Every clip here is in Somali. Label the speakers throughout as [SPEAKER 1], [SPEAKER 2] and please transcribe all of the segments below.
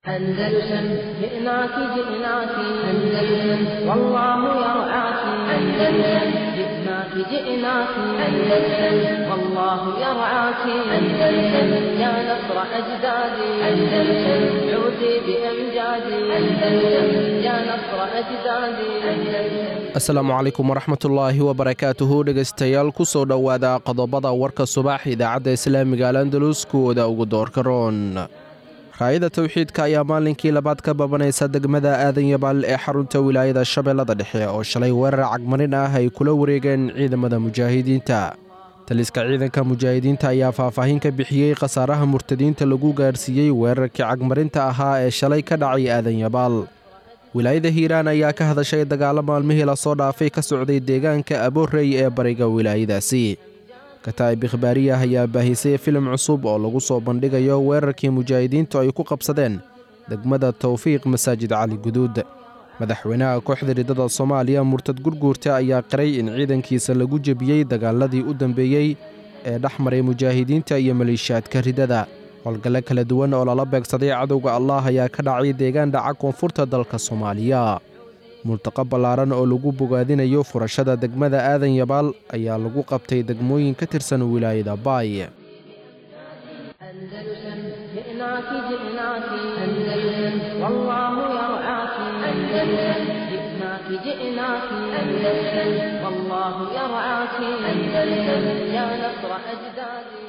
[SPEAKER 1] أندلسن جئناك جئناك أندلسن والله يرعاك أندلسن جئناك جئناك أندلسن والله يرعاك أندلسن يا نصر أجدادي أندلسن عودي بأمجادي أندلسن يا نصر أجدادي أندلسن
[SPEAKER 2] asalaamu calaykum waraxmatullaahi wabarakaatuhu dhegaystayaal ku soo dhowaada qodobada warka subax idaacadda islaamiga al andalus kuwooda ugu doorka roon raayada towxiidka ayaa maalinkii labaad ka babanaysa degmada aadan yabaal ee xarunta wilaayada shabeellada dhexe oo shalay weerar cagmarin ah ay kula wareegeen ciidamada mujaahidiinta taliska ciidanka mujaahidiinta ayaa faahfaahin ka bixiyey khasaaraha murtadiinta lagu gaarsiiyey weerarkii cagmarinta ahaa ee shalay ka dhacay aadan yabaal wilaayada hiiraan ayaa ka hadashay dagaalo maalmihii lasoo dhaafay ka socday deegaanka aboorey ee bariga wilaayadaasi kataa'ib ikhbaariyah ayaa baahisay filim cusub oo lagu soo bandhigayo weerarkii mujaahidiintu ay ku qabsadeen degmada towfiiq masaajid cali guduud madaxweynaha kooxda riddada soomaaliya murtad gurguurta ayaa qiray in ciidankiisa lagu jebiyey dagaaladii u dambeeyey ee dhex maray mujaahidiinta iyo maleeshiyaadka riddada howlgalle kala duwan oo lala beegsaday cadowga allah ayaa ka dhacay deegaan dhaca koonfurta dalka soomaaliya multaqo ballaaran oo lagu bogaadinayo furashada degmada aadan yabaal ayaa lagu qabtay degmooyin ka tirsan wilaayada baay
[SPEAKER 1] أندلسن جئناك جئناك أندلسن والله يرعاك أندلسن جئناك جئناك أندلسن والله يرعاك أندلسن يا نصر أجدادي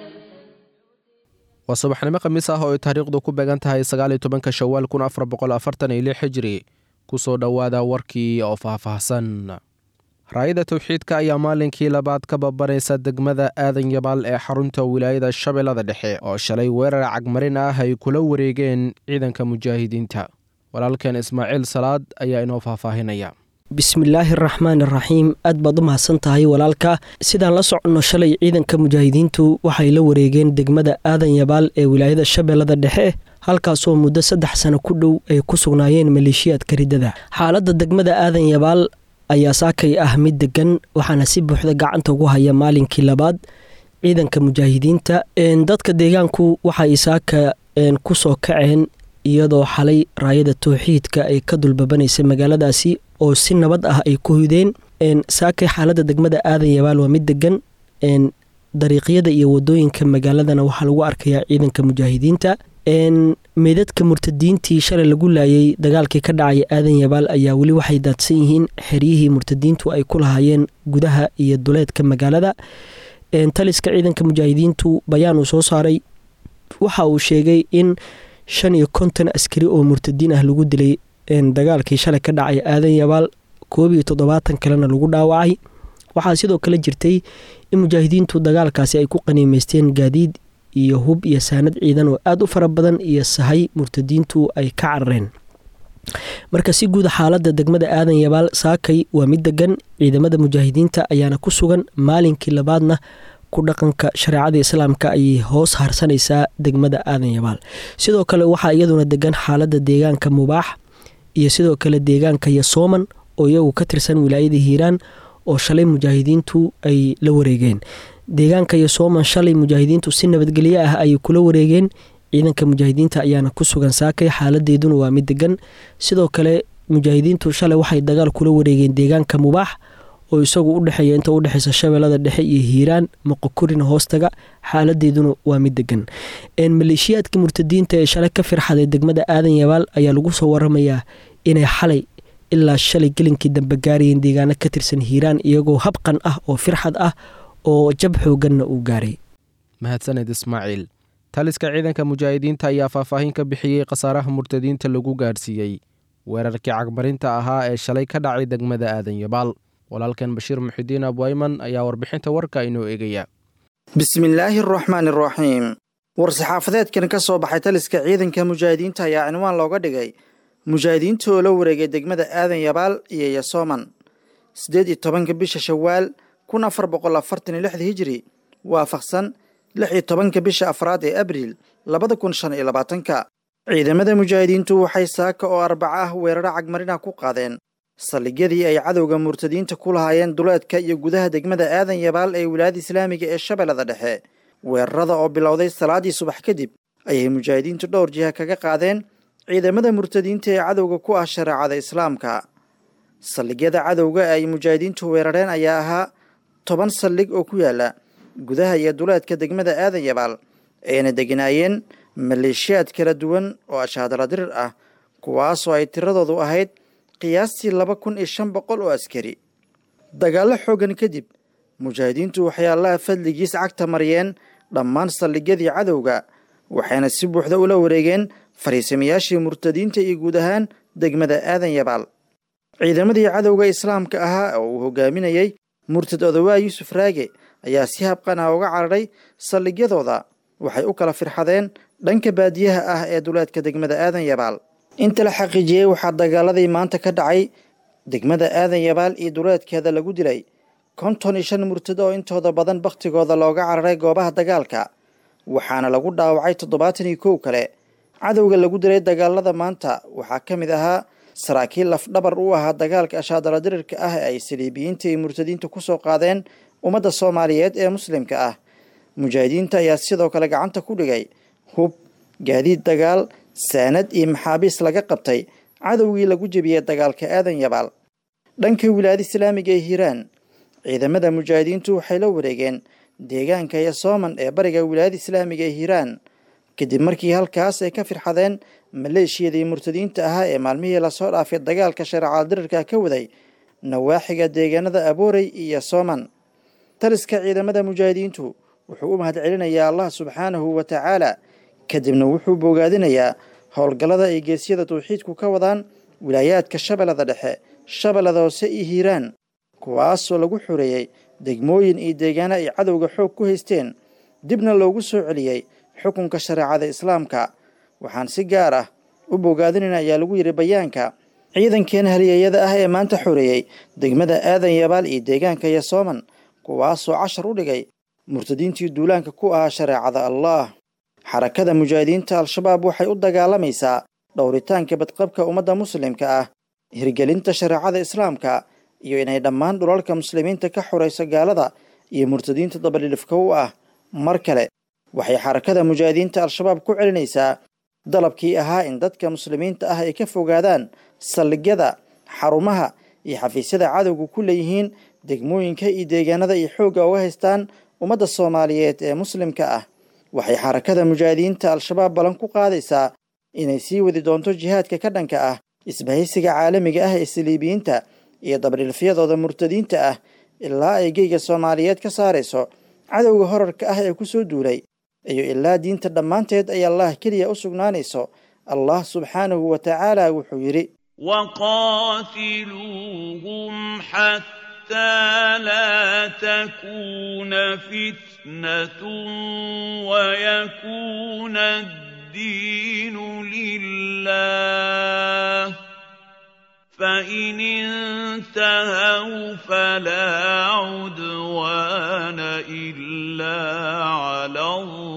[SPEAKER 2] waa subaxnimo khamiis ah oo ay taariikhdu ku beegan tahay sagaaliyo tobanka shawaal kun afar boqol afartan iyo lix xijiri ku soo dhowaada warkii oo faahfaahsan raayada towxiidka ayaa maalinkii labaad ka babanaysa degmada aadan yabaal ee xarunta wilaayada shabeellada dhexe oo shalay weerar cagmarin ah ay kula wareegeen ciidanka mujaahidiinta walaalkeen ismaaciil salaad ayaa inoo faahfaahinaya
[SPEAKER 3] bismillaahi araxmaan iraxiim aad baad u mahadsan tahay walaalka sidaan la soconno shalay ciidanka mujaahidiintu waxay la wareegeen degmada aadan yabaal ee wilaayada shabeellada dhexe halkaasoo muddo saddex sano ku dhow ay ku sugnaayeen maleeshiyaadka riddada xaaladda degmada aadan yabaal ayaa saakay ah mid degan waxaana si buuxda gacanta ugu haya maalinkii labaad ciidanka mujaahidiinta dadka deegaanku waxay saaka ku soo kaceen iyadoo xalay raayada towxiidka ay ka dulbabanaysa magaaladaasi oo si nabad ah ay ku hudeen saakay xaaladda degmada aadan yabaal waa mid degan dariiqyada iyo wadooyinka magaaladana waxaa lagu arkayaa ciidanka mujaahidiinta meydadka murtadiintii shalay lagu laayay dagaalkii ka dhacaya aadan yabaal ayaa weli waxay daadsan yihiin xeryihii murtadiintu ay ku lahaayeen gudaha iyo duleedka magaalada taliska ciidanka mujaahidiintu bayaan uu soo saaray waxa uu sheegay in shan iyo konton askari oo murtadiin ah lagu dilay dagaalkii shalay ka dhacay aadan yabaal koob iyo toddobaatan kalena lagu dhaawacay waxaa sidoo kale jirtay in mujaahidiintu dagaalkaasi ay ku qaniimeysteen gaadiid iyo hub iyo saanad ciidan oo aada u fara badan iyo sahay murtadiintu ay ka carareen marka si guuda xaaladda degmada aadan yabaal saakay waa mid degan ciidamada mujaahidiinta ayaana ku sugan maalinkii labaadna ku dhaqanka shareecada islaamka ayay hoos harsanaysaa degmada aadan yabaal sidoo kale waxaa iyaduna degan xaaladda deegaanka mubaax iyo sidoo kale deegaanka yasooman oo iyagu ka tirsan wilaayada hiiraan oo shalay mujaahidiintu ay la wareegeen deegaanka yasooman shalay mujaahidiintu si nabadgelyo ah ayay kula wareegeen ciidanka mujaahidiinta ayaana ku sugan saakay xaaladeeduna waa mid degan sidoo kale mujaahidiintu shalay waxay dagaal kula wareegeen deegaanka mubaax oo isagu udhexeeya inta udhexeysa shabeellada dhexe iyo hiiraan moqokorina hoostaga xaaladeeduna waa mid degan maleeshiyaadka murtadiinta ee shalay ka firxaday degmada aadan yabaal ayaa lagu soo waramayaa inay xalay ilaa shalay gelinkii dambe gaarayeen deegaano ka tirsan hiiraan iyagoo habqan ah oo firxad ah oo jab xooganna uu gaaray
[SPEAKER 2] mahadsaned ismaaciil taliska ciidanka mujaahidiinta ayaa faahfaahin ka bixiyey khasaaraha murtadiinta lagu gaarsiiyey weerarkii cagmarinta ahaa ee shalay ka dhacay degmada aadan yabaal walaalkan bashiir muxidiin abwayman ayaa warbixinta warka inoo eegaya
[SPEAKER 4] bismillaahi araxmaan araxiim war-saxaafadeedkan ka soo baxay taliska ciidanka mujaahidiinta ayaa cinwaan looga dhigay mujaahidiinta oo la wareegay degmada aadan yabaal iyo yasooman siddeed iyo tobanka bisha shawaal kun afar boqol afartan iyo lixda hijiri waafaqsan lix iyo tobanka bisha afraad ee abriil labada kun shan iyo labaatanka ciidamada mujaahidiintu waxay saaka oo arbaca ah weeraro cagmarina ku qaadeen saldhigyadii ay cadowga murtadiinta ku lahaayeen duleedka iyo gudaha degmada aadan yabaal ee wilaayada islaamiga ee shabeellada dhexe weerarada oo bilowday salaadii subax kadib ayay mujaahidiintu dhowr jiha kaga qaadeen ciidamada murtadiinta ee cadowga ku ah shareecada islaamka saldhigyada cadowga ee ay mujaahidiintu weerareen ayaa ahaa toban saldhig oo ku yaala gudaha iyo duleedka degmada aadan yabaal ayna deganaayeen maleeshiyaad kala duwan oo ashaadala dirir ah kuwaasoo ay tiradoodu ahayd qiyaastii laba kun iyo shan boqol oo askari dagaallo xooggan kadib mujaahidiintu waxay allaha fadligiis cagta mariyeen dhammaan saldhigyadii cadowga waxayna si buuxda ula wareegeen fariisamayaashii murtadiinta iyo guud ahaan degmada aadan yabaal ciidamadii cadowga islaamka ahaa oo uu hogaaminayey murtad odowaa yuusuf raage ayaa si habqan ah uga cararay saldhigyadooda waxay u kala firxadeen dhanka baadiyaha ah ee duleedka degmada aadan yabaal inta la xaqiijiyey waxaa dagaaladii maanta ka dhacay degmada aadan yabaal iyo duleedkeeda lagu dilay konton iyo shan murtad oo intooda badan bakhtigooda looga cararay goobaha dagaalka waxaana lagu dhaawacay toddobaatan iyo kow kale cadowga lagu dilay dagaalada maanta waxaa ka mid ahaa saraakiil lafdhabar u ahaa dagaalka ashaadala dirirka ah ee ay saliibiyiinta iyo murtadiinta kusoo qaadeen ummadda soomaaliyeed ee muslimka ah mujaahidiinta ayaa sidoo kale gacanta ku dhigay hub gaadiid dagaal saanad iyo maxaabiis laga qabtay cadowgii lagu jebiyey dagaalka aadan yabaal dhanka wilaayada islaamiga ee hiiraan ciidamada mujaahidiintu waxay la wareegeen deegaanka yasooman ee bariga wilaayada islaamiga ee hiiraan kadib markii halkaas ay ka firxadeen maleeshiyadii murtadiinta ahaa ee maalmihii lasoo dhaafay dagaalka shareecada dirirka ka waday nawaaxiga deegaanada aboorey iyo yasooman taliska ciidamada mujaahidiintu wuxuu u mahad celinayaa allah subxaanahu wa tacaala kadibna wuxuu bogaadinayaa howlgallada ay geesyada tawxiidku ka wadaan wilaayaadka shabeellada dhexe shabeellada hoose iyo hiiraan kuwaasoo lagu xoreeyey degmooyin iyo deegaano ay cadowga xoog ku haysteen dibna loogu soo celiyey xukunka shareecada islaamka waxaan si gaar ah u bogaadinayna ayaa lagu yidhi bayaanka ciidankeena halyeeyada ah ee maanta xoreeyey degmada aadan yabaal iyo deegaanka yasooman kuwaasoo cashar u dhigay murtadiintii duulaanka ku ahaa shareecada allaah xarakada mujaahidiinta al-shabaab waxay u dagaalamaysaa dhowritaanka badqabka ummadda muslimka ah hirgelinta shareecada islaamka iyo inay dhammaan dhulalka muslimiinta ka xorayso gaalada iyo murtadiinta dabadhilifka u ah mar kale waxay xarakada mujaahidiinta al-shabaab ku celinaysaa dalabkii ahaa in dadka muslimiinta ah ay ka fogaadaan saldhigyada xarumaha iyo xafiisyada cadowga ku leeyihiin degmooyinka iyo deegaanada ay xoogga uga haystaan ummadda soomaaliyeed ee muslimka ah waxay xarakada mujaahidiinta al-shabaab ballan ku qaadaysaa inay sii wadi doonto jihaadka ka dhanka ah isbahaysiga caalamiga ah ee saliibiyiinta iyo dabadhilfyadooda murtadiinta ah ilaa ay geyga soomaaliyeed ka saarayso cadowga horarka ah ee ku soo duulay iyo ilaa diinta dhammaanteed ay allah keliya u sugnaanayso allah subxaanahu wa tacaala wuxuu yidhi
[SPEAKER 5] وقاتلوهم حتى لا تكون فتنة ويكون الدين لله فإن انتهوا فلا عدوان إلا على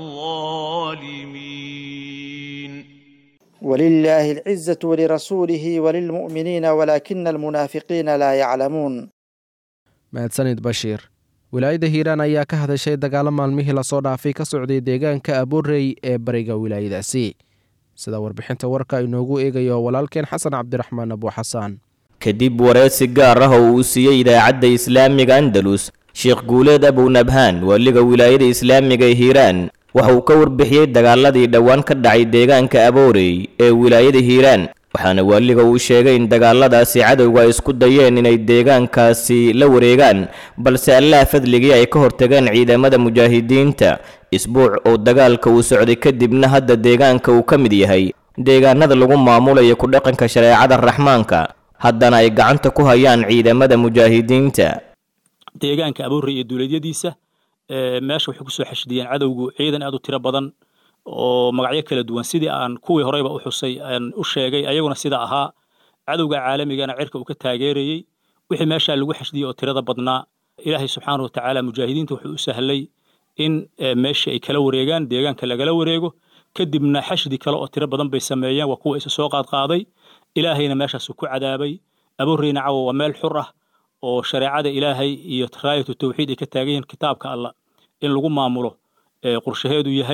[SPEAKER 5] الظالمين
[SPEAKER 4] ولله العزة ولرسوله وللمؤمنين ولكن المنافقين لا يعلمون
[SPEAKER 2] mahadsanid bashiir wilaayadda hiiraan ayaa ka hadashay dagaalo maalmihii lasoo dhaafay ka socday deegaanka abuurey ee bariga wilaayadaasi sida warbixinta warka inoogu eegayo walaalkeen xasan cabdiraxmaan abuuxasaan
[SPEAKER 6] kadib wareysi gaar ah oo uu siiyey idaacadda islaamiga andalus sheekh guuleed abunabhaan waaliga wilaayada islaamiga ee hiiraan waxa uu ka warbixiyey dagaaladii dhowaan ka dhacay deegaanka aboorey ee wilaayada hiiraan waxaana waaliga uu sheegay in dagaaladaasi cadowga ay isku dayeen inay deegaankaasi la wareegaan balse allaha fadligii ay ka hortageen ciidamada mujaahidiinta isbuuc oo dagaalka uu socday kadibna hadda deegaanka uu ka mid yahay deegaanada lagu maamulayo ku dhaqanka shareecada raxmaanka haddana ay gacanta ku hayaan ciidamada mujaahidiinta
[SPEAKER 7] deegaanka aboorey iyo duuleedyadiisa meesha waxay kusoo xashidiyeen cadowgu ciidan aad u tiro badan oo magacyo kala duwan sidii aan kuwii horeyba u xusay aan u sheegay ayaguna sida ahaa cadowga caalamigana cirka uu ka taageerayey wixii meeshaa lagu xashdiyey oo tirada badnaa ilaahay subxaana wa tacaala mujaahidiinta wuxuu u sahlay in meeshii ay kala wareegaan deegaanka lagala wareego kadibna xashdi kale oo tiro badan bay sameeyeen waa kuwa isa soo qaadqaaday ilaahayna meeshaasuu ku cadaabay abuureyna cawa waa meel xur ah oo shareecada ilaahay iyo raayatu tawxiid ay ka taagan yihiin kitaabka allah in lagu maamulo qorshaheedu yahay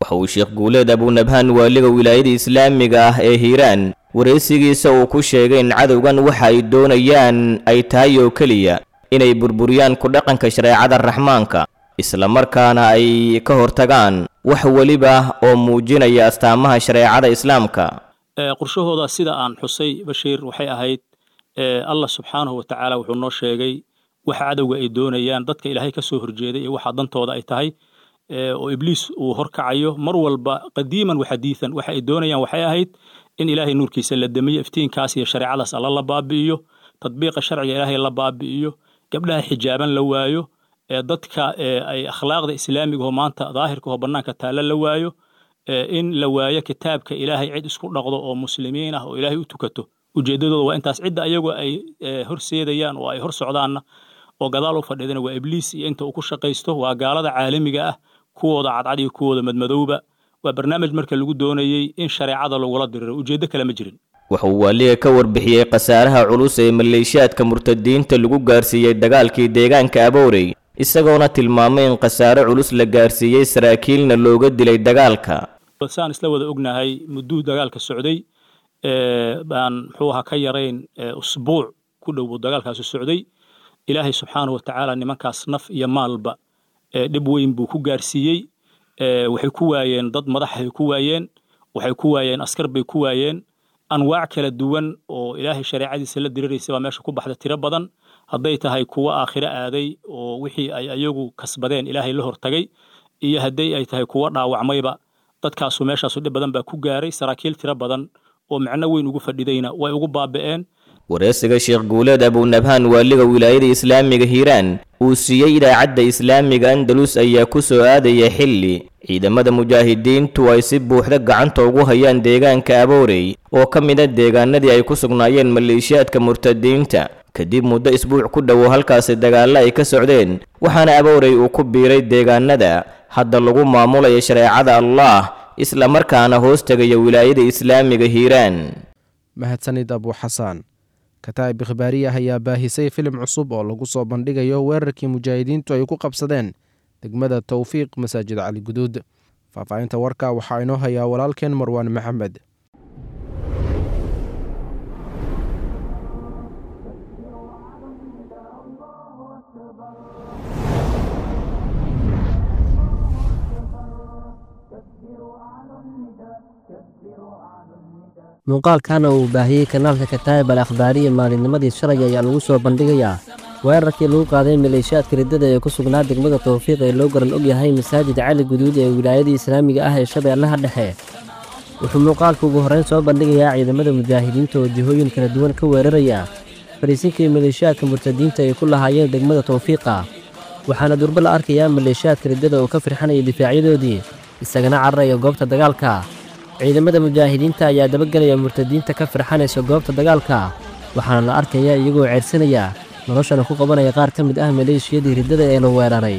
[SPEAKER 6] waxa uu sheekh guuleed abunabhaan waaliga wilaayada islaamiga ah ee hiiraan waraysigiisa uu ku sheegay in cadowgan waxa ay doonayaan ay tahay oo keliya inay burburiyaan ku dhaqanka shareecada raxmaanka islamarkaana ay ka hortagaan wax weliba oo muujinaya astaamaha shareecada islaamka
[SPEAKER 7] qorshahooda sida aan xusay bashiir waxay ahayd allah subxaanahu watacaala wuxuu noo sheegay waxa cadowga ay doonayaan dadka ilaahay ka soo horjeeday iyo waxa dantooda ay tahay oo ibliis uu horkacayo mar walba qadiiman waxadiian waxa ay doonayaan waxay ahayd in ilaahay nuurkiisa la damiyo iftiinkaas iyo shareecadaas alla la baabi'iyo tadbiiqa sharciga ilaahay la baabi'iyo gabdhaha xijaaban la waayo dadka ay akhlaaqda islaamigaho maanta daahirkaho bannaanka taalla la waayo in la waayo kitaabka ilaahay cid isku dhaqdo oo muslimiin ah oo ilaahay u tukato ujeeddadooda waa intaas cidda ayagu ay horseedayaan oo ay hor socdaanna oo gadaal u fadhiidana waa ibliis iyo inta uu ku shaqaysto waa gaalada caalamiga ah kuwooda cadcad iyo kuwooda madmadowba waa barnaamij marka lagu doonayey in shareecada lagula diriro ujeeddo kale ma jirin
[SPEAKER 6] wuxuu waaliga ka warbixiyey khasaaraha culus ee maleeshiyaadka murtadiinta lagu gaarsiiyey dagaalkii deegaanka aboorey isagoona tilmaamay in khasaare culus la gaarsiiyey saraakiilna looga dilay dagaalka
[SPEAKER 7] saan isla wada ognahay mudduu dagaalka socday baan muxuu ahaa ka yarayn usbuuc ku dhow buu dagaalkaasi socday ilaahay subxaanahu watacaala nimankaas naf iyo maalba dhib weyn buu ku gaarsiiyey waxay ku waayeen dad madaxay ku waayeen waxay ku waayeen askar bay ku waayeen anwaac kala duwan oo ilaahay shareecadiisa la diriraysa baa meesha ku baxda tiro badan hadday tahay kuwo aakhiro aaday oo wixii ay ayagu kasbadeen ilaahay la hortagay iyo hadday ay tahay kuwo dhaawacmayba dadkaasu meeshaasu dhib badan baa ku gaaray saraakiil tiro badan oo macno weyn ugu fadhidayna way ugu baaba'een
[SPEAKER 6] wareysiga sheekh guuleed abunabhaan waaliga wilaayada islaamiga hiiraan uu siiyey idaacadda islaamiga andalus ayaa ku soo aadaya xilli ciidamada mujaahidiintu ay si buuxda gacanta ugu hayaan deegaanka aboorey oo ka mid a deegaanadii ay ku sugnaayeen maleeshiyaadka murtadiinta kadib muddo isbuuc ku dhowow halkaasi dagaalla ay ka socdeen waxaana aboorey uu ku biiray deegaanada hadda lagu maamulayo shareecada allah isla markaana hoos tegaya wilaayada islaamiga hiiraan
[SPEAKER 2] mahadsanid abu xasaan kataa'ib ikhbaariyah ayaa baahisay filim cusub oo lagu soo bandhigayo weerarkii mujaahidiintu ay ku qabsadeen degmada towfiiq masaajid cali guduud faahfaahinta warka waxaa inoo hayaa walaalkeen marwaan maxamed
[SPEAKER 8] muuqaalkana uu baahiyey kanaalka kataayib al akhbaariya maalinnimadii shalay ayaa lagu soo bandhigayaa weerarkii lagu qaaday maleeshiyaadka riddada ee ku sugnaa degmada towfiiq ee loo garan og yahay masaajid cali guduud ee wilaayadii islaamiga ah ee shabeellaha dhexe wuxuu muuqaalku ugu horrayn soo bandhigayaa ciidamada mujaahidiinta oo jihooyin kala duwan ka weeraraya fariisinkii maleeshiyaadka murtadiinta ay ku lahaayeen degmada towfiiqa waxaana durbo la arkayaa maleeshiyaadka riddada oo ka firxanaya difaacyadoodii isagana cararaya goobta dagaalka ciidamada mujaahidiinta ayaa dabagelaya murtadiinta ka firxanaysa goobta dagaalka waxaana la arkayaa iyagoo ceersanaya noloshana ku qabanaya qaar ka mid ah maleeshiyadii riddada ee la weeraray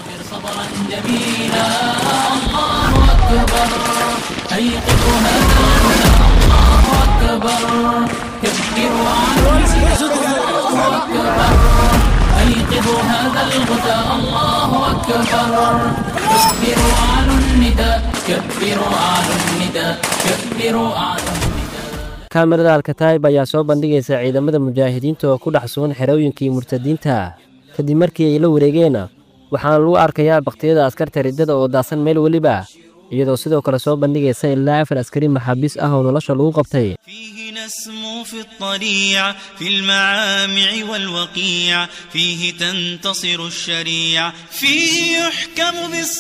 [SPEAKER 8] kaamirada alkataayib ayaa soo bandhigaysa ciidamada mujaahidiinta oo ku dhex sugan xerooyinkii murtadiinta kadib markii ay la wareegeen waxaana lagu arkayaa bakhtiyada askarta riddada oo daasan meel weliba iyadoo sidoo kale soo bandhigaysa ilaa afar askari maxaabiis ah oo nolosha lagu qabtay
[SPEAKER 9] فيه نسمو في الطليع في المعامع والوقيع فيه تنتصر الشريع فيه يحكم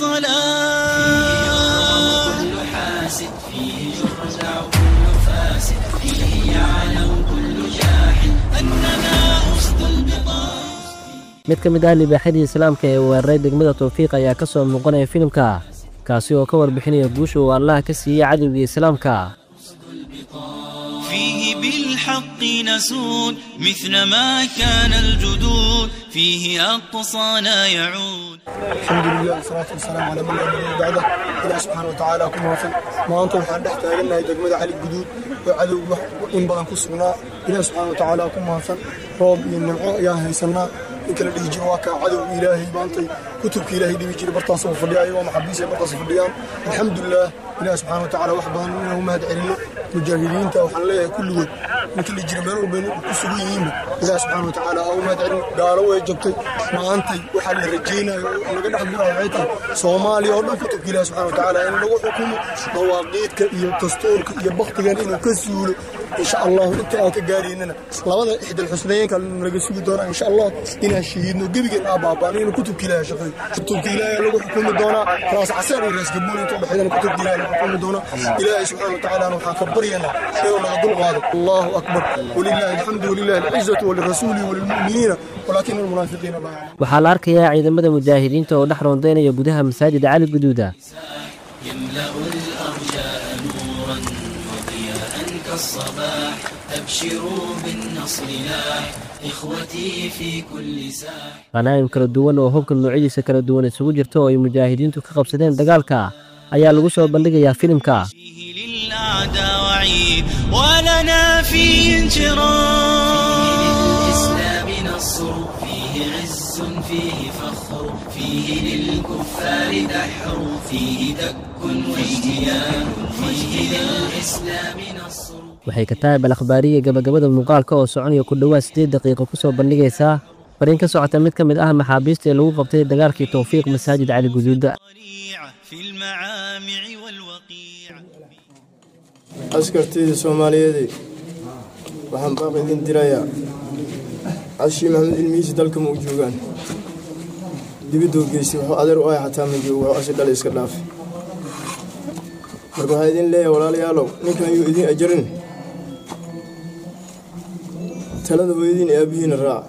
[SPEAKER 9] بالصلاة كل حاسد فيه يرزع كل فاسد فيه يعلم كل جاحد أننا أسد البطاح
[SPEAKER 8] mid ka mid ah libaaxyadii islaamka ee weeraray degmada towfiiq ayaa ka soo muuqanaya filimka kaasi oo ka warbixinaya guusha uu allaha ka siiyey cadowgii islaamka
[SPEAKER 9] فيه بالحق نسود مثل ما كان الجدود فيه أقصانا يعود
[SPEAKER 10] الحمد لله والصلاة والسلام على من لا نبي بعده إله سبحانه وتعالى كما وفق ما أنت وحان دحت أغنى دقمة علي الجدود وعدو إن بدن كسبنا إله سبحانه وتعالى كما وفق روب ينمعو يا هيسنا ninka la dhihi jiro waa kaa cadowga ilaahay maantay kutubka ilaahay dhibi jiray bartaas oo fadhiya ayagoo maxabiis ay bartaas fadhiyaan alxamdulilah ilaah subxaana watacaala wax badan inaan u mahad celino mujaahidiinta waxaan leeyahay kulligood ninka la jira meel walba ku sugan yihiinba ilaah subxaana watacaala aa u mahad celino gaalo way jabtay maantay waxaa la rajaynayo oo laga dhex guraayo waxay tahay soomaaliya oo dhan kutubka ilaah subxana watacaala in lagu xukumo dawaaqiidka iyo dastuurka iyo baktigan inuu ka suulo insha allahu inta aan ka gaaraynana labada ixdal xusnayeenka naga sugi doonaa insha allah inaan shahiidno gebigeen aa baabaan inuu kutubka ilaahay shaqeeyo kutubka ilaahay lagu xukumi doonaa raas caseer iyo raas gaboon inta udhexeydana kutubka ilaahay lagu xukumi doonaa ilaahay subxaana watacaala waxaan ka baryanaa inuu naga dulqaado allahu akbar walilahi alxamdu walilahi alcizatu walirasuuli walilmu'miniina walaakin almunaafiqiina laa yaclamuun
[SPEAKER 8] waxaa la arkayaa ciidamada mujaahidiinta oo dhex roondaynaya gudaha masaajid cali guduuda
[SPEAKER 9] يملأ الأرجاء نورا وضياء كالصباح أبشروا بالنصر لاح إخوتي في كل ساح
[SPEAKER 8] qanaa'im kala duwan oo hubka noocyadiisa kala duwan isugu jirta oo ay mujaahidiintu ka qabsadeen dagaalka ayaa lagu soo bandhigayaa filimka
[SPEAKER 9] للأعداء وعيد ولنا فيه انشراح للإسلام نصر فيه عز فيه فخر فيه للكفار دحر فيه دك واجتيان فيه للإسلام نصر
[SPEAKER 8] waxay kataab al akhbaariya gabagabada muuqaalka oo soconaya ku dhowaad siddeed daqiiqo ku soo bandhigaysaa fariin ka socota mid ka mid ah maxaabiista ee lagu qabtay dagaalkii towfiiq masaajid cali guduuda
[SPEAKER 9] في المعامع والوقيع
[SPEAKER 10] askartayda soomaaliyeedey waxaan baaq idin dirayaa cashii maxamed ilmihiisi dalka ma u joogaan dibidoo geystay wuxuu adeer u ahay xataa ma joogo wuxuu asi dhalay iska dhaafay marka waxaa idin leeyahay walaalayaalow ninkan yuu idin ajarin talada hooyadiin ee aabbihiina raaca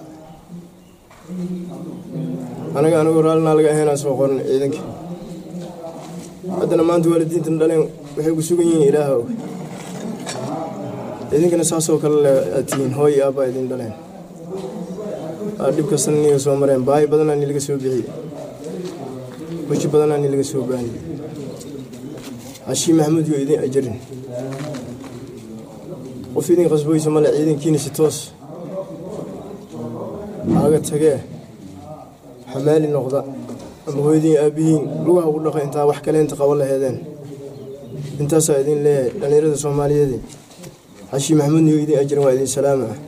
[SPEAKER 10] anaga anigoo raallinaa laga ahaynaan soo qoran ciidankii haddana maanta waalidiintana dhaleen waxay ku sugan yihiin ilaaha og idinkana saasoo kale le aad tihiin hooy iyo aabbaa idin dhaleen aa dhib kastana niga soo mareen baahi badanaa ni laga soo bixiyey weji badanaa ni laga soo baaniyey cashii maxamuud yoo idin ajarin qof idin qasboysa male ciidankiina si toos aaga tagee xamaali noqda ama hooyadiin aabbihiin lugaha ugu dhaqa intaa wax kale inta qaban laheedeen intaasaa idin leeyahay dhallinyarada soomaaliyeed cashii maxamuud niyo idin ajiran waa idin salaama ah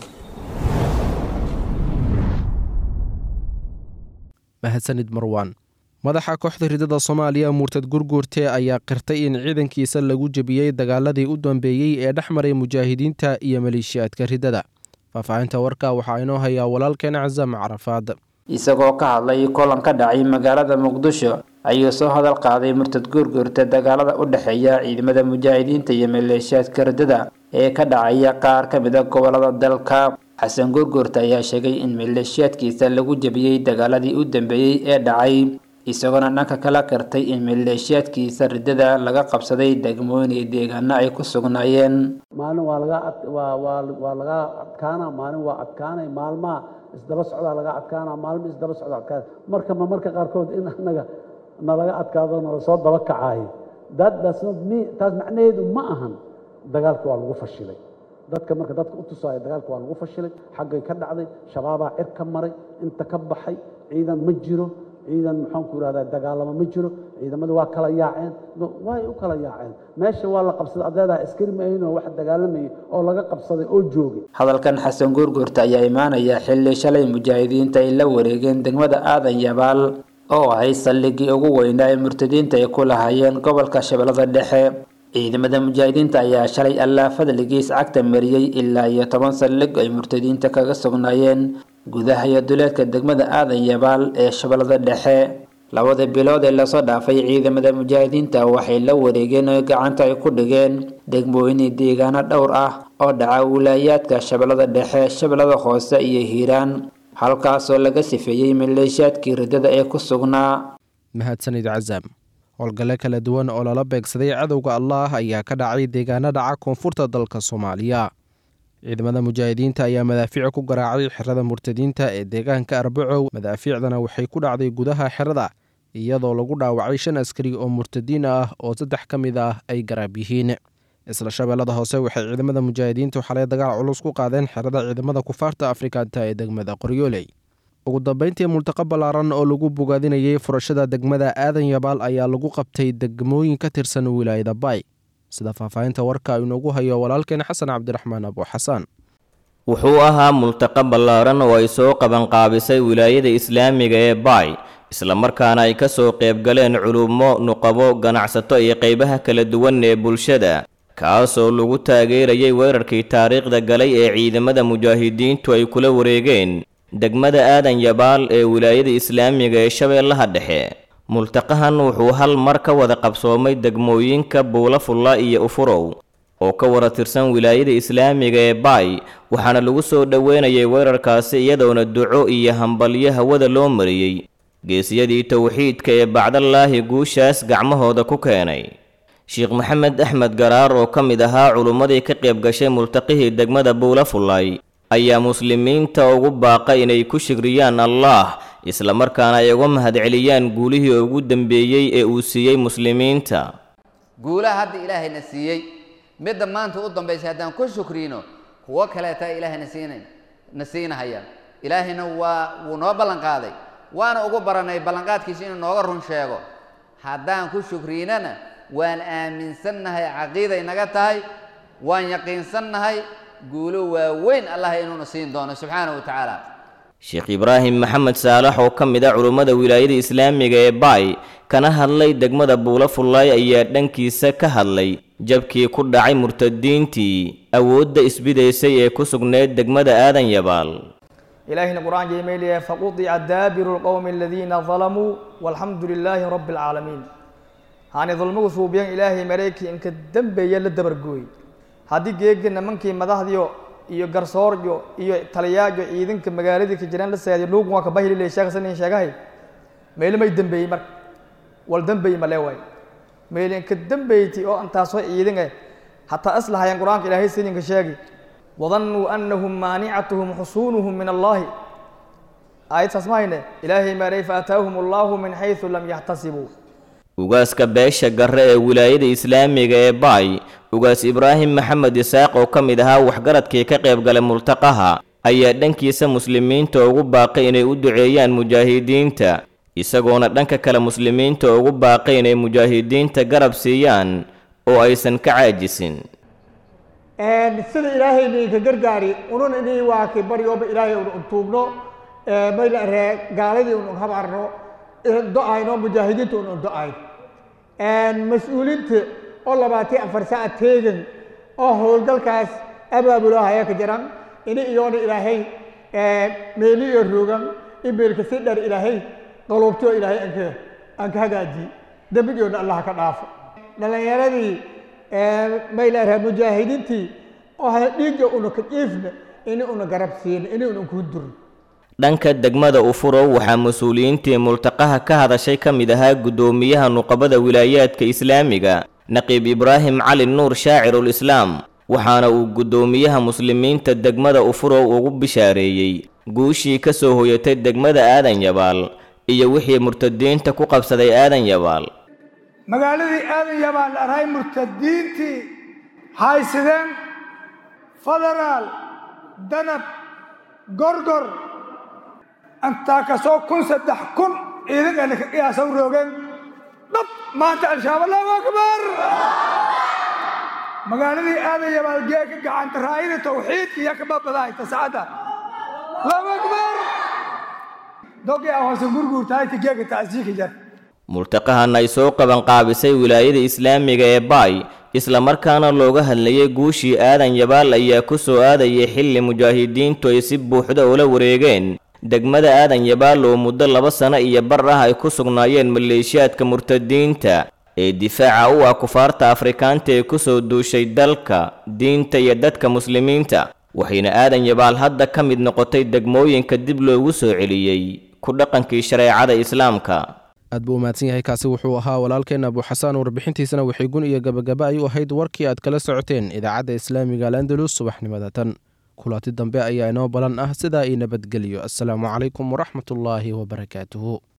[SPEAKER 2] mahadsanid marwaan madaxa kooxda ridada soomaaliya murtad gurguurte ayaa qirtay in ciidankiisa lagu jebiyey dagaaladii u dambeeyey ee dhex maray mujaahidiinta iyo maleeshiyaadka ridada faahfaahinta warka waxaa inoo hayaa walaalkeen casam carafaad
[SPEAKER 11] isagoo ka hadlay kulan ka dhacay magaalada muqdisho ayuu soo hadal qaaday murtad guurguurta dagaalada u dhexeeya ciidamada mujaahidiinta iyo maleeshiyaadka ridada ee ka dhacaya qaar ka mid a gobolada dalka xasan guurguurta ayaa sheegay in maleeshiyaadkiisa lagu jebiyey dagaaladii u dambeeyey ee dhacay isagoona dhanka kala qirtay in maleeshiyaadkiisa ridada laga qabsaday degmooyin iyo deegaano ay ku sugnaayeen
[SPEAKER 12] maalin waa laga waa waa waa laga adkaana maalin waa adkaanay maalmaha isdaba socdaa laga adkaana maalmo isdaba socda adkaana marka ma marka qaarkood in anaga nalaga adkaado nala soo daba kacaayo that does not mean taas macnaheedu ma ahan dagaalka waa lagu fashilay dadka marka dadka u tusaayo dagaalka waa lagu fashilay xaggay ka dhacday shabaabaa cir ka maray inta ka baxay ciidan ma jiro ciidan maxaan ku ihahdaa dagaalamo ma jiro ciidamadu waa kala yaaceen way u kala yaaceen meesha waa la qabsaday adeedaa askari ma ahayn oo wax dagaalamayay oo laga qabsaday oo joogay
[SPEAKER 11] hadalkan xasan guurguurta ayaa imaanaya xilli shalay mujaahidiinta ay la wareegeen degmada aadan yabaal oo ahay saldhigii ugu weynaa ee murtadiinta ay ku lahaayeen gobolka shabeellada dhexe ciidamada mujaahidiinta ayaa shalay allaa fadligiis cagta mariyey ilaa iyo toban saldhig ay murtadiinta kaga sugnaayeen gudaha iyo duleedka degmada aadan yabaal ee shabeellada dhexe labada bilood ee lasoo dhaafay ciidamada mujaahidiinta waxay la wareegeen oo gacanta ay ku dhigeen degmooyin deegaano dhowr ah oo dhaca wilaayaadka shabeellada dhexe shabeellada hoose iyo hiiraan halkaasoo laga sifeeyey maleeshiyaadkii ridada ee ku sugnaa
[SPEAKER 2] mahadsanid casaam howlgalle kala duwan oo lala beegsaday cadowga allaah ayaa ka dhacay deegaano dhaca koonfurta dalka soomaaliya ciidamada mujaahidiinta ayaa madaafiic ku garaacay xerada murtadiinta ee deegaanka arbacow madaafiicdana waxay ku dhacday gudaha xerada iyadoo lagu dhaawacay shan askari oo murtadiin ah oo saddex ka mid ah ay garaab yihiin isla shabeellada hoose waxay ciidamada mujaahidiintu xalay dagaal culus ku qaadeen xerada ciidamada kufaarta afrikanta ee degmada qoryooley ugu dambeyntii multaqo ballaaran oo lagu bogaadinayay furashada degmada aadan yabaal ayaa lagu qabtay degmooyin ka tirsan wilaayada baay sida faahfaahinta warka inoogu hayo walaalkeen xasan cabdiraxmaan abu xasaan
[SPEAKER 6] wuxuu ahaa multaqo ballaaran oo ay soo qabanqaabisay wilaayada islaamiga ee baay islamarkaana ay ka soo qaybgaleen culummo nuqabo ganacsato iyo qaybaha kala duwan ee bulshada kaasoo lagu taageerayay weerarkii taariikhda galay ee ciidamada mujaahidiintu ay kula wareegeen degmada aadan yabaal ee wilaayada islaamiga ee shabeellaha dhexe multaqahan wuxuu hal mar ka wada qabsoomay degmooyinka buulafulla iyo ufurow oo ka wada tirsan wilaayada islaamiga ee baay waxaana lagu soo dhoweynayay weerarkaasi iyadoona duco iyo hambalyo hawada loo mariyey geesiyadii towxiidka ee bacdallaahi guushaas gacmahooda ku keenay sheekh maxamed axmed garaar oo ka mid ahaa culummadii ka qayb gashay multaqihii degmada buulafullay ayaa muslimiinta ugu baaqa inay ku shigriyaan allaah islamarkaana ay uga mahadceliyaan guulihii ugu dambeeyey ee uu siiyey muslimiinta
[SPEAKER 13] guulaha hadda ilaahayna siiyey midda maanta u dambaysay haddaan ku shukriino kuwo kaleeta ilaahayna siinayn na siinahayaan ilaahayna waa wuu noo ballanqaaday waana ugu baranay ballanqaadkiisa inuu nooga run sheego haddaan ku shukriinana waan aaminsannahay caqiiday naga tahay waan yaqiinsannahay guulo waaweyn allah inuuna siin doono subxaanahu wa tacaala
[SPEAKER 6] sheekh ibraahim maxamed saalax oo ka mid ah culummada wilaayada islaamiga ee baay kana hadlay degmada buulafullaay ayaa dhankiisa ka hadlay jabkii ku dhacay murtadiintii awoodda isbidaysay ee ku sugneyd degmada aadan yabaal
[SPEAKER 14] ilaahina qur-aanka imay leeyahay faqudica daabiru lqowmi aladiina dalamuu walxamdu lilaahi rabbi alcaalamiin haani dulmigu suubiyan ilaahay marayki inka dembeeya la dabargooy haddii geega nimankii madaxdiyo iyo garsooryo iyo taliyaajo ciidanka magaaladii ka jiraan la saadiyo luugun waa kabahili le sheekhasanin sheegahay meelimay dembeeyey marka wal dembeey male waay meel inka dembeyti oo intaasoo ciidan eh hataa islahayaan qur-aanka ilaahay sininka sheegi wadannuu annahum maanicatuhum xusuunuhum min allaahi aayadsaas ma hayne ilaahay maaray faataahum allaahu min xaysu lam yaxtasibuu
[SPEAKER 6] ugaaska beesha garre ee wilaayada islaamiga ee baay ugaas ibraahim maxamed isaaq oo ka mid ahaa waxgaradkii ka qayb galay multaqaha ayaa dhankiisa muslimiinta ugu baaqay inay u duceeyaan mujaahidiinta isagoona dhanka kale muslimiinta ugu baaqay inay mujaahidiinta garab siiyaan oo aysan ka caajisin
[SPEAKER 15] sida ilaahay idinka gargaari unun inii waa ki baryooba ilaahay un untuugno mayla ree gaaladii un un habarno do-ayno mujaahidiinta un un do-ayn mas-uuliinta oo labaatan afar saac teegan oo howlgalkaas abaabuloo haya ka jiran ini iyoona ilaahay meeli iyo roogan imeelka si dher ilaahay qaluubtoo ilaahay anka aan ka hagaajiye dembigoona allah ka dhaafo dhalinyaradii maylaarha mujaahidiintii oo dhiigga una ka jiifna ini una garab siina ini una ku durno
[SPEAKER 6] dhanka degmada ufurow waxaa mas-uuliyiintii multaqaha ka hadashay ka mid ahaa guddoomiyaha nuqabada wilaayaadka islaamiga naqiib ibraahim cali nuur shaacirul islaam waxaana uu guddoomiyaha muslimiinta degmada ufurow ugu bishaareeyey guushii ka soo hoyatay degmada aadan yabaal iyo wixii murtadiinta ku qabsaday aadan yabaal
[SPEAKER 16] magaaladii aadan yabaal arhay murtadiintii haysideen federaal danab gorgor intaa kasoo kun saddex kun ciidankeena ka qiyaasa u roogeen dhab maanta al-shabaab allahu akbar magaaladii aadan yabaal geeka gacanta raayada tawxiidka iyo kababadahay tascada allahu akbar dogi ahoose gurguurtaayta geeka taasiika jar
[SPEAKER 6] multaqahan ay soo qabanqaabisay wilaayada islaamiga ee baay islamarkaana looga hadlayay guushii aadan yabaal ayaa ku soo aadayay xilli mujaahidiintu ay si buuxda ula wareegeen degmada aadan yabaal oo muddo laba sano iyo bar ah ay ku sugnaayeen maleeshiyaadka murtadiinta ee difaaca u ah kufaarta afrikaanta ee ku soo duushay dalka diinta iyo dadka muslimiinta waxayna aadan yabaal hadda ka mid noqotay degmooyinka dib loogu soo celiyey ku dhaqankii shareecada islaamka
[SPEAKER 2] aad buu umahadsan yahay kaasi wuxuu ahaa walaalkeen abuxasaan warbixintiisana waxay gun iyo gabagaba ay u ahayd warkii aad kala socoteen idaacadda islaamiga alandalus subaxnimada tan kulaati dambe ayaa inoo balan ah sidaa ii nabadgeliyo assalaamu calaykum waraxmatullaahi wabarakaatuhu